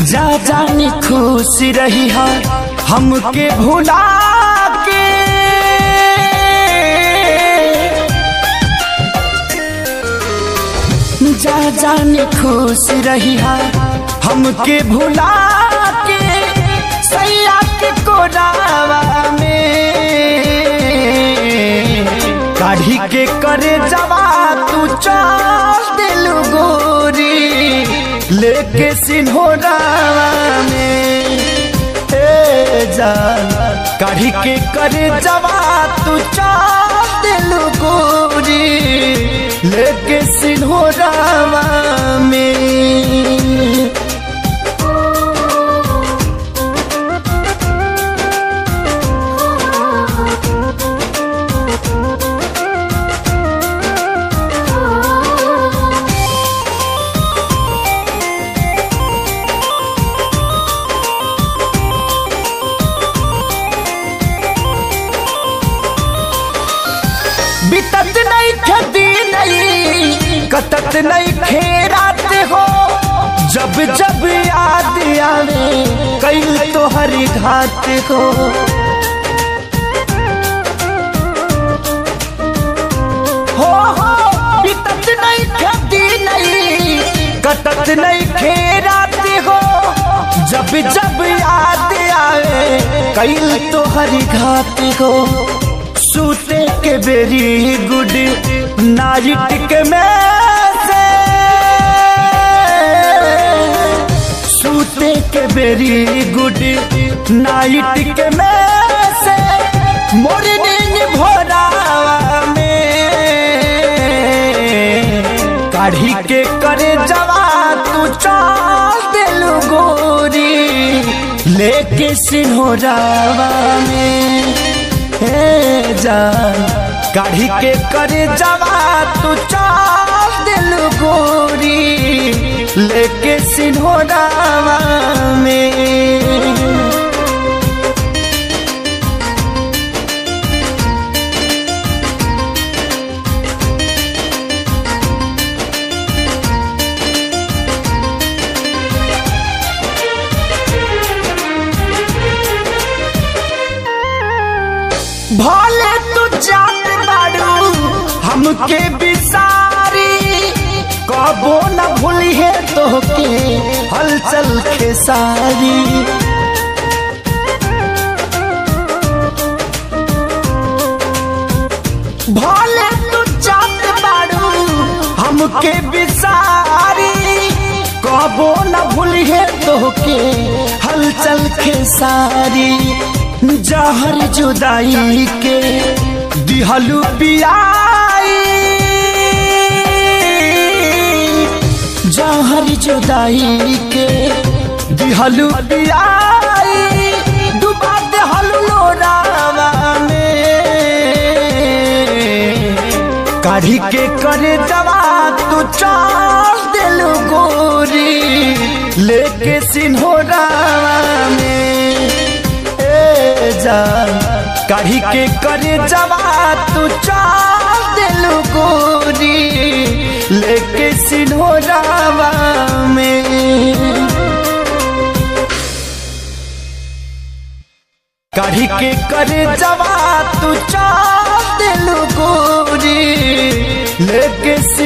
जा जानी खुश रही है हमके भुला के जा जानी खुश रही है हमके भुला के सैया के कोरावा में काढ़ी के करे जवा तू चल दिल गोरी लेके सिन्होरावा में ए जान काढ़ी के करे जवा तू चल दिल गोरी लेके सिन्होरावा में बितत नहीं खेती नहीं कतत नहीं खेरात हो जब जब याद आवे कई तो हरी घात हो हो हो बितत नहीं खेती नहीं कतत नहीं खेरात हो जब जब याद आवे कई तो हरी घात हो सूते के बेरी गुड नाइट के में से सूते के बेरी गुड नाइट के में से मॉर्निंग भोरावा में काढ़ी के करे जवा तू चाल दिल गोरी लेके सिन्होरावा में हे जान काढ़ी के करे जवा तू चाल दिल गोरी लेके सिन्होरावा में भले तू जान बाड़ू हमके बिसारी कबो न भूली है तोहके हलचल के सारी भले तू जान बाड़ू हमके बिसारी कबो न भूली है तोहके हलचल के सारी जहर जुदाई के दिहलू पियाई जहर जुदाई के दिहलू पियाई डुबा देहलू लोरावा में काढ़ी के करे जवा तू चाल दिल गोरी लेके सिन्होरावा में जान काढ़ी के करे जवा तू चाल दिल गोरी लेके सिन्होरावा में काढ़ी के करे जवा तू चाल दिल गोरी लेके